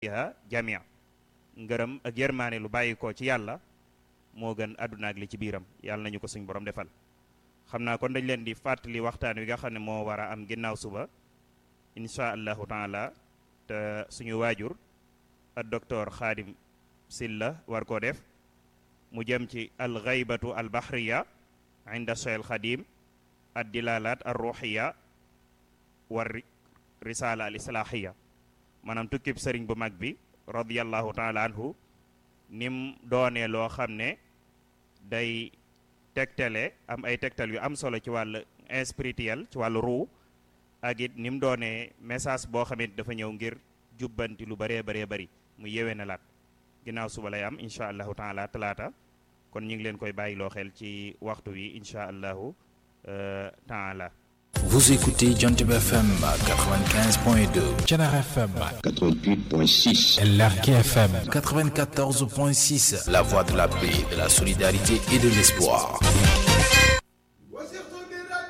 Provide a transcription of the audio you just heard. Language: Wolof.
fiha jamia ngërëm ak yërmaane lu bàyyi ko ci yàlla moo gën àdduna ak li ci biiram yàlla nañu ko suñ borom defal xam naa kon dañ leen di fàttali waxtaan wi nga xam ne moo war a am ginnaaw suba insha allahu taala te suñu waajur ak docteur xaadim silla war koo def mu jëm ci al gaybatu al bahriya inda cheikh xadim ad dilalat ar ruhiya war risala al islahiya maanaam tukkib sëriñ bu mag bi radiallahu taala anhu nim doonee loo xam ne day tegtale am ay tegtal yu am solo ci wàllu spirituel ci wàllu ruu ak it nim doonee message boo xam ne dafa ñëw ngir jubbanti lu bëree bëree bëri mu yewee na laat ginnaaw suba lay am incha allahu taala talaata kon ñu ngi leen koy bàyyiloo xel ci waxtu wi incha allahu taala Vous écoutez Jantib FM 95.2, Tchanar FM 88.6, LRK FM 94.6, La Voix de la paix, de la solidarité et de l'espoir.